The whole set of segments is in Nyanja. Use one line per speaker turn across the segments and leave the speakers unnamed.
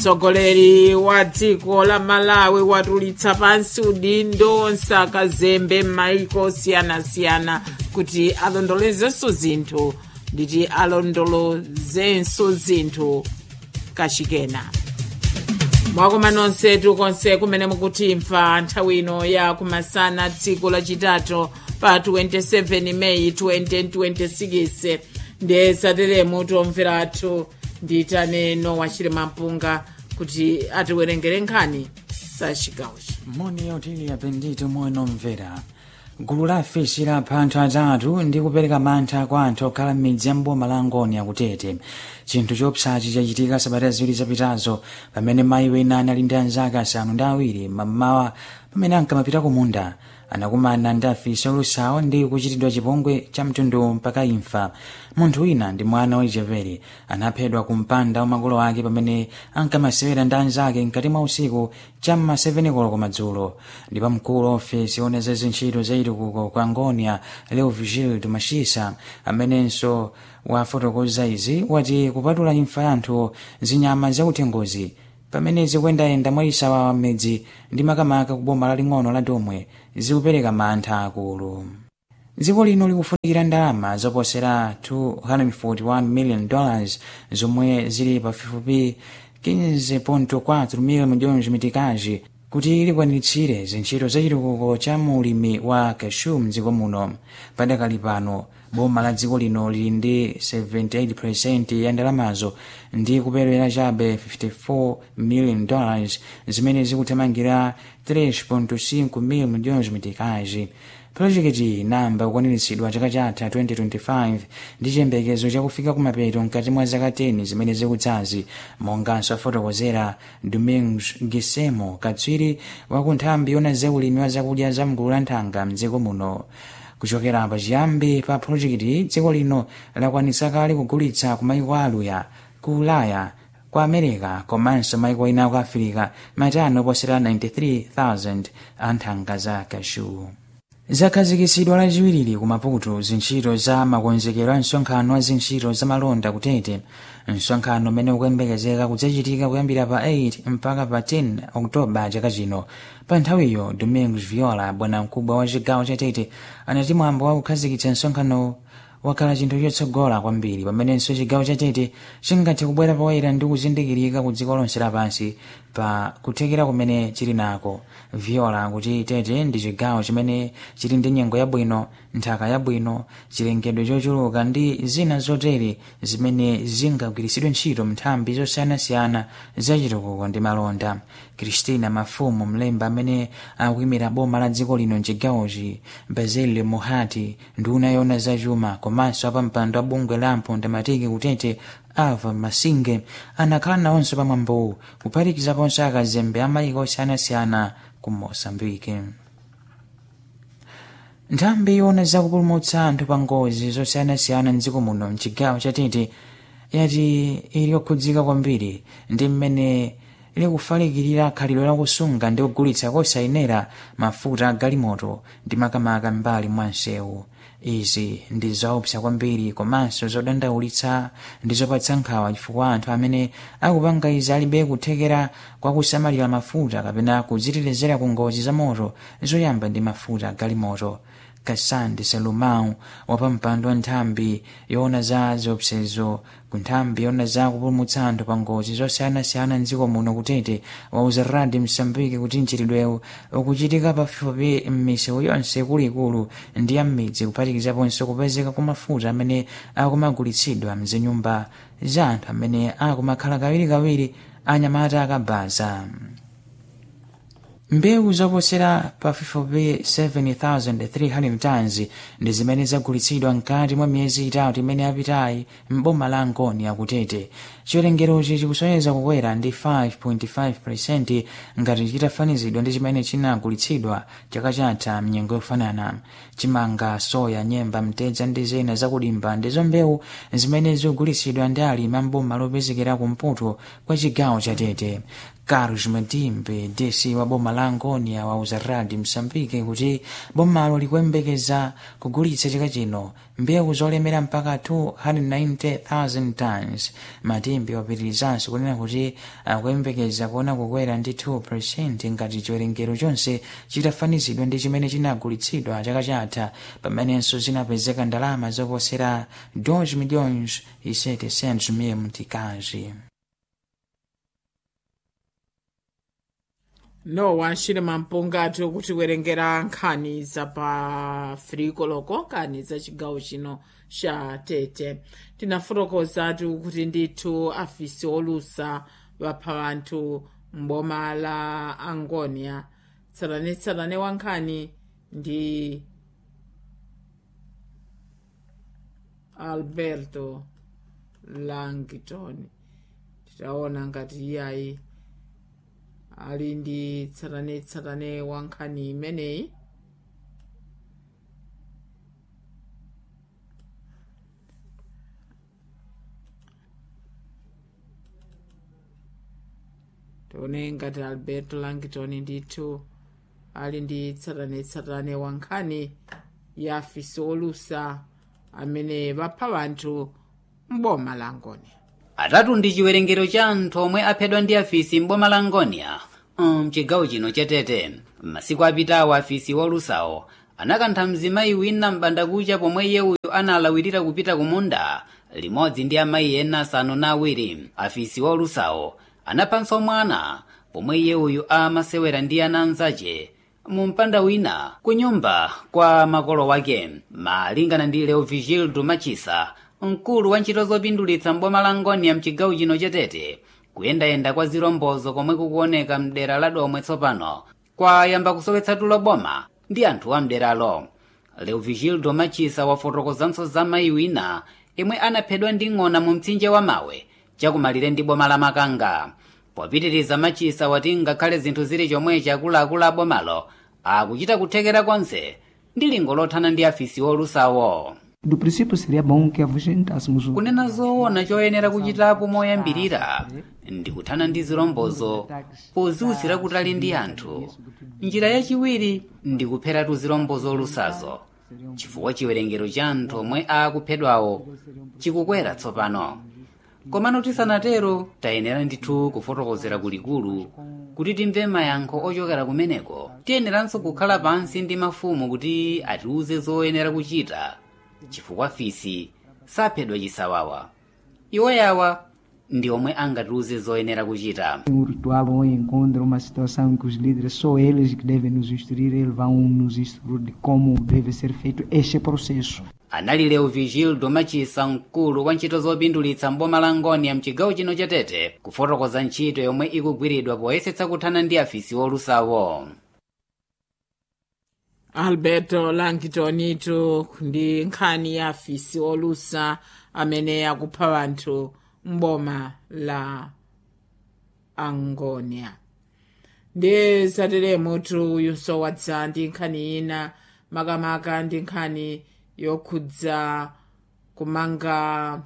mtsogoleri wa dziko la malawi watulitsa pansi udindo nsakazembe m'maiko osiyanasiyana kuti alondolozenso zinthu nditi alondolozenso zinthu kachikena mwakoma nonsetu konse kumene mukutimva nthawi ino ya kumasana tsiku lachitatu pa 27 meyi 2026 ndiye sateremu tomveratu ndiyitane nowa chilima mpunga kuti atiwerengere nkhani za chigawochi
moni yautili apendito moyo omvera gulu la afisi lapha anthu atatu ndi kupereka mantha kwa anthu okhala m'midzi ya mboma la ngoni akutete chinthu chopsachi chachitika sabata ziwiri zapitazo pamene mayi wina anali ndi anzake asanu ndi awiri mammawa pamene ankamapita ku munda anakumana ndi afisi olusawo ndi kuchitidwa chipongwe cha mtundu mpaka imfa munthu wina ndi mwana wachipevere anaphedwa ku mpanda wa makolo ake pamene ankamasewera ndi anzake mkati mwa usiku cham'ma 7 koloko madzulo ndipo mkulu wa ofesi ona za zintchito za chitukuko kwa ngonia leo vigil mashisa amenenso wafotokoza izi wati kupatula imfa ya anthu zinyama zakuthengozi pamene zikuyendayenda mwayisawawa m'midzi ndi makamaka ku boma laling'ono la domwe zikupereka mantha akulu dziko lino likufunikira ndalama zoposera 241 million dollars zomwe zili pafupifupi 15.4 million milhões mitikazi kuti likwaniritsire zintchito za chitukuko cha mulimi wa cashew mdziko muno padakali pano boma la dziko lino lili ndi 78% ya ndalamazo ndi kuperewera chabe 54 million dollars zimene zikuthamangira 3.5 million milhões mitikazi projekiti inamba kukwaniritsidwa chaka chatha 2025 ndi chiyembekezo chakufika kumapeto mkati mwa zaka 10 zimene zikudzazi monganso afotokozera domingos gisemo katswiri wa nthambi yona zaulimi wa zakudya za mgulu la nthanga mdziko muno kuchokera pachiyambi pa projekiti dziko lino lakwanitsa kale kugulitsa ku maiko aluya ku ulaya ku america komanso maiko ena ku afirika matani oposera 93,000 a nthanga za kashu zakhazikitsidwa lachiwiri ku maputo zintchito za makonzekero a msonkhano wa zintchito za malonda kutete msonkhano umene ukuyembekezeka kudzachitika kuyambira pa 8 mpaka pa 10 oktoba chaka chino pa nthawiyo domingos viola bwana mkubwa wa chigawo cha tete anati mwambo wa kukhazikitsa msonkhano wakhala chinthu chotsogola kwambiri pamenenso chigawo cha tete chingathe kubwera poyera ndi kuzindikirika ku dziko lonse lapansi pa kuthekera kumene chili nako viola kuti tete ndi chigawo chimene chili ndi nyengo yabwino nthaka yabwino chilengedwe chochuluka ndi zina zotere zimene zingagwiritsidwe ntchito nthambi zosiyanasiyana zachitukuko ndi malonda kristina mafumu mlemba amene akuyimira boma la dziko lino mchigawochi basil muhati nduna yona zachuma komanso apampando a bungwe la mpondamatiki kutete ava masinge anakhala nawonso pamwambowu kuphatikizaponso akazembe amayiko osiyanasiyana ku mosambike nthambi yona zakupulumutsa anthu pa ngozi zosiyanasiyana mdziko muno mchigawo cha tete yati ili okhudzika kwambiri ndi mmene likufalikirira khalidwe lakusunga ndi kugulitsa kosayenera mafuta a galimoto ndi makamaka mbali mwa msewu izi ndi zoopsa kwambiri komanso zodandaulitsa ndi zopatsa nkhawa chifukwa anthu amene akupanga izi alibe kuthekera kwa kusamalira mafuta kapena kudzitetezera ku ngozi za moto zoyamba ndi mafuta a galimoto kasandi salumau wapampando wa nthambi yoona za ziopsezo ku nthambi yoona za kupulumutsa anthu pa ngozi zosiyanasiyana mdziko muno kutete wauza radi msambiki kuti mchitidwewu ukuchitika pafupifupi m'misewu yonse ikuluikulu ndi ya m'midzi kuphatikizaponso kupezeka kwa mafuta amene akumagulitsidwa mzinyumba za anthu amene akumakhala kawirikawiri anyamata akabaza mbewu zoposera pafupifupi 7,300 tons ndi zimene zagulitsidwa mkati mwa miyezi itatu imene yapitayi m'boma la ngoni akutete chiwerengerochi chikusonyeza kukwera ndi 5.5 ngati chitafanizidwa ndi chimene chinagulitsidwa chaka chatha mnyengo yofanana chimanga soya nyemba mtedza ndi zina zakudimba ndizo mbewu zimene zikugulitsidwa ndi alimi amboma lopezekera kumpoto kwa chigawo cha tete carlos matimbe desi wa boma la angonia wauza radi msambike kuti bomalo likuyembekeza kugulitsa chaka chino mbewu zolemera mpaka 290,000 tons matimbe wapitirizanso kunena kuti akuyembekeza kuona kukwera ndi 2 ngati chiwerengero chonse chitafanizidwa ndi chimene chinagulitsidwa chaka chatha pamenenso zinapezeka ndalama zoposera 2 milhões e 700 mil mtikazi
nowa chilima mpungatho kuti werengera nkhani za pa firikoloko nkhani za chigawo chino cha tete tinafotokozatu kuti ndithu afisi olusa vapha anthu mboma la angonia tsatanetsatane wa nkhani ndi alberto langton titaona ngati iyayi ali ndi tsatanetsatane wa nkhani imeneyi tione ngati alberto langton ndithu ali ndi tsatanetsatane wa nkhani ya afisi olusa amene vapha anthu mboma la angonia
atatu ndi chiwerengero cha anthu omwe aphedwa ndi afisi mboma la angonia mchigawo chino chatete masiku apitawo afisi wolusawo anakantha mzimayi wina m'bandakucha pomwe iye uyu analawirira kupita kumunda limodzi ndi amayi ena asanu na awiri afisi wolusawo anaphanso mwana pomwe iye uyu amasewera ndi ana anzace mu mpanda wina ku nyumba kwa makolo wake malingana ndi leovigildo machisa mkulu wa ntchito zopindulitsa mboma la ngonia mchigawo chino chatete kuyendayenda kwa zilombozo komwe kukuoneka mdera la domwe tsopano kwayamba kusowetsa tulo boma ndi anthu a mderalo leovigildo machisa wafotokozanso za mayi wina imwe anaphedwa ndi ng'ona mu mtsinje wa mawe chakumalire ndi boma la makanga popitiriza machisa wati ngakhale zinthu zili chomwechi akuluakulu a bomalo akuchita kuthekera konse ndi lingo lothana ndi afisi wolusawo
Do princípio seria bom que afugentássemos o
kunena zoona choyenera kuchitapo moyambirira ndi kuthana ndi zilombozo poziwusira kutali ndi anthu njira yachiwiri ndi kupheratu zilombozo olusazo chifukwa chiwerengero cha anthu omwe akuphedwawo chikukwera tsopano komano tisanatero tayenera ndithu kufotokozera kulikulu kuti timve mayankho ochokera kumeneko tiyeneranso kukhala pansi ndi mafumu kuti atiuze zoyenera kuchita chifukwa fisi saphedwa chisawawa iwo yawa ndi omwe angatiuze zoyenera kuchita
um ritual ou encontra uma situação em que os líderes só eles que devem nos instruir, eles vão nos instruir de como deve ser feito este processo.
anali leo vigildo machisa mkulu wa ntchito zopindulitsa mboma la ngonia mchigawo chino chatete kufotokoza ntchito yomwe ikugwiridwa poyesetsa kuthana ndi afisi wolusawo
alberto langtonito ndi nkhani ya afisi olusa amene akupha anthu mboma la angonia ndi zateremutu uyunso wadza ndi nkhani ina makamaka ndi nkhani yokhudza kumanga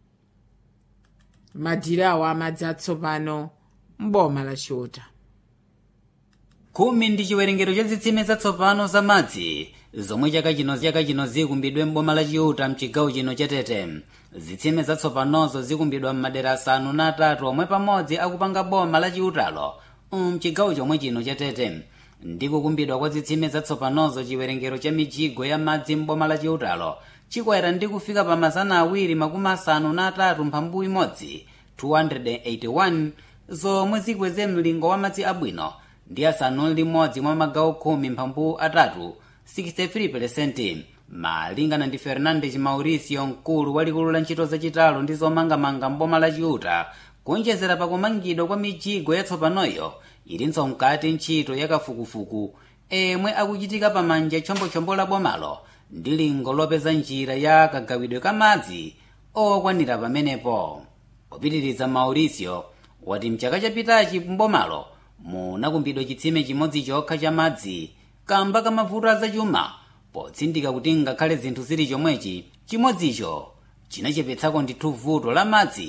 madirawo amadzi atsopano mboma la chiuta
khumi ndi chiwerengero cha zitsime zatsopano za madzi zomwe chaka chino chaka chino zikumbidwe mboma la chiuta mchigawo chino chatete zitsime zatsopanozo zikumbidwa m'madera asanu na atatu omwe pamodzi akupanga boma la chiutalo mchigawo chomwe chino chatete ndi kukumbidwa kwa zitsime zatsopanozo chiwerengero cha mijigo ya madzi mboma la chiutalo chikwera ndi kufika pa mazana awiri makumi asanu na atatu mphambu imodzi 281 zomwe zikweze mlingo wa madzi abwino ndi asanu limodzi mwa magawo khumi mphambu atatu 63% malingana ndi fernandes mauricio mkulu walikulu la ntchito zachitalo ndi zomangamanga mboma la chiuta kuonjezera pakumangidwa kwa mijigo yatsopanoyo ilinso mkati ntchito yakafukufuku emwe akuchitika pamanja chombochombo la bomalo ndi lingo lopeza njira ya kagawidwe ka madzi okwanira pamenepo popitiriza mauricio wati mchaka chapitachi mbomalo munakumbidwa chitsime chimodzi chokha cha madzi kamba ka mavuto azachuma potsindika kuti ngakhale zinthu zili chomwechi chimodzicho chinachepetsako ndithu vuto la madzi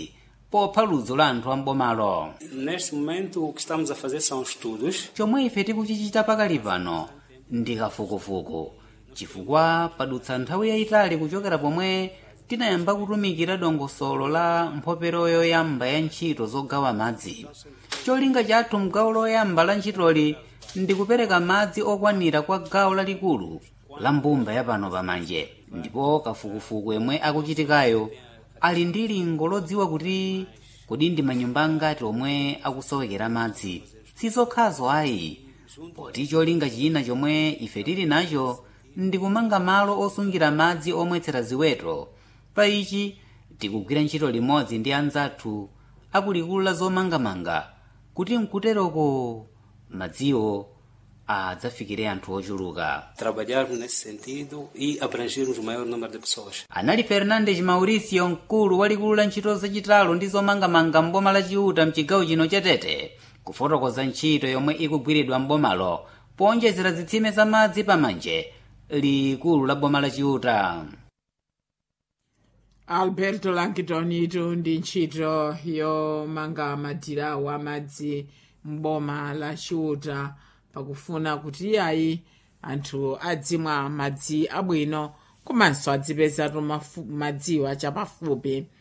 popha ludzu la anthu ambomalo
Neste momento, o que estamos a fazer são estudos
chomwe ife tikuchichita pakali pano ndi kafukufuku chifukwa padutsa nthawi yayitali kuchokera pomwe tinayamba kutumikira dongosolo la mphopero yoyamba ya ntchito zogawa madzi cholinga chathu mgawo loyamba la ntchitoli ndi kupereka madzi okwanira kwa gawo lalikulu la mbumba ya pano pamanje ndipo kafukufuku yemwe akuchitikayo ali ndi lingo lodziwa kuti kodi ndi manyumba angati omwe akusowekera madzi sizokhazo ayi poti cholinga china chomwe ife tili nacho ndi kumanga malo osungira madzi omwetsera ziweto pa ichi tikugwira ntchito limodzi ndi anzathu akulikulu la zomangamanga kuti mkuteroko madziwo adzafikire anthu ochuluka
trabalharmos nesse sentido e abrangermos o maior número de pessoas.
anali fernandes mauricio mkulu walikulu la ntchito zachitalo ndi zomangamanga mboma la chiuta mchigawo chino cha tete kufotokoza ntchito yomwe ikugwiridwa mbomalo powonjezera zitsime za madzi pamanje likulu la boma la chiuta
alberto lankitonito ndi ntchito yomanga madirawo amadzi mboma la chiuta pakufuna kuti ayi anthu adzimwa madzi abwino komanso adzipezatu mafu- madziwo achapafupi